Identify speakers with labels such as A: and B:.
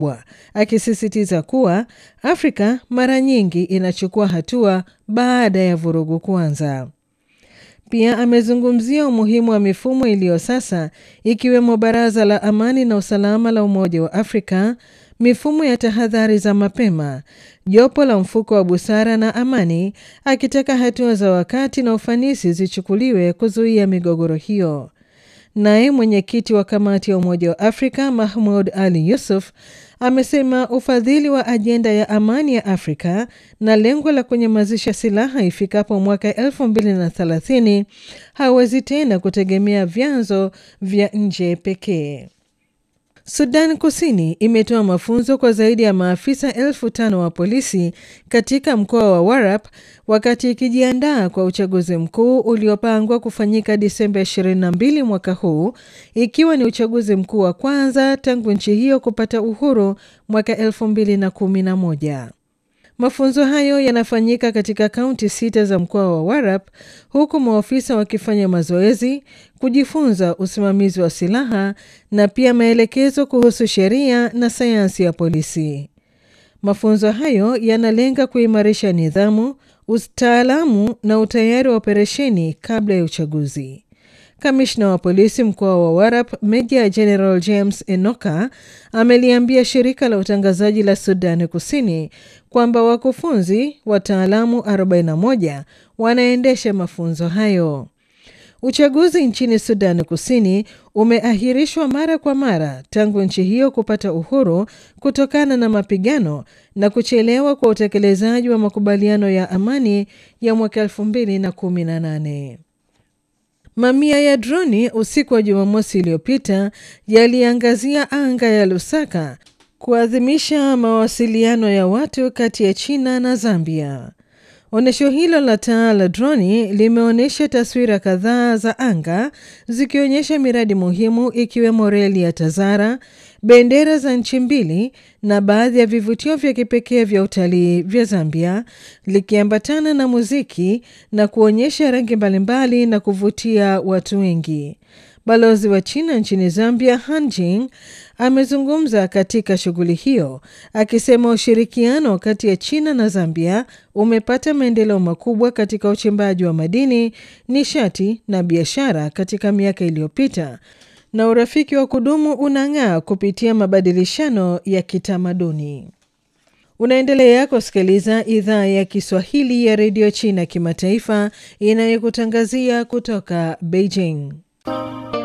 A: akisisitiza kuwa Afrika mara nyingi inachukua hatua baada ya vurugu kuanza. Pia amezungumzia umuhimu wa mifumo iliyo sasa ikiwemo Baraza la Amani na Usalama la Umoja wa Afrika, mifumo ya tahadhari za mapema, jopo la mfuko wa busara na amani, akitaka hatua za wakati na ufanisi zichukuliwe kuzuia migogoro hiyo. Naye mwenyekiti wa kamati ya Umoja wa Afrika Mahmud Ali Yusuf amesema ufadhili wa ajenda ya amani ya Afrika na lengo la kunyamazisha silaha ifikapo mwaka 2030 hawezi tena kutegemea vyanzo vya nje pekee. Sudan Kusini imetoa mafunzo kwa zaidi ya maafisa elfu tano wa polisi katika mkoa wa Warap wakati ikijiandaa kwa uchaguzi mkuu uliopangwa kufanyika Disemba 22 mwaka huu, ikiwa ni uchaguzi mkuu wa kwanza tangu nchi hiyo kupata uhuru mwaka 2011. Mafunzo hayo yanafanyika katika kaunti sita za mkoa wa Warap huku maofisa wakifanya mazoezi, kujifunza usimamizi wa silaha na pia maelekezo kuhusu sheria na sayansi ya polisi. Mafunzo hayo yanalenga kuimarisha nidhamu, utaalamu na utayari wa operesheni kabla ya uchaguzi. Kamishna wa polisi mkoa wa Warap Meja General James Enoka ameliambia shirika la utangazaji la Sudani Kusini kwamba wakufunzi wataalamu 41 wanaendesha mafunzo hayo. Uchaguzi nchini Sudani Kusini umeahirishwa mara kwa mara tangu nchi hiyo kupata uhuru kutokana na mapigano na kuchelewa kwa utekelezaji wa makubaliano ya amani ya mwaka 2018. Mamia ya droni usiku wa Jumamosi iliyopita yaliangazia anga ya Lusaka kuadhimisha mawasiliano ya watu kati ya China na Zambia. Onyesho hilo la taa la droni limeonyesha taswira kadhaa za anga zikionyesha miradi muhimu ikiwemo reli ya Tazara, bendera za nchi mbili na baadhi ya vivutio vya kipekee vya utalii vya Zambia, likiambatana na muziki na kuonyesha rangi mbalimbali na kuvutia watu wengi. Balozi wa China nchini Zambia, Han Jing, amezungumza katika shughuli hiyo akisema ushirikiano kati ya China na Zambia umepata maendeleo makubwa katika uchimbaji wa madini, nishati na biashara katika miaka iliyopita na urafiki wa kudumu unang'aa kupitia mabadilishano ya kitamaduni. Unaendelea kusikiliza idhaa ya Kiswahili ya redio China kimataifa inayokutangazia kutoka Beijing.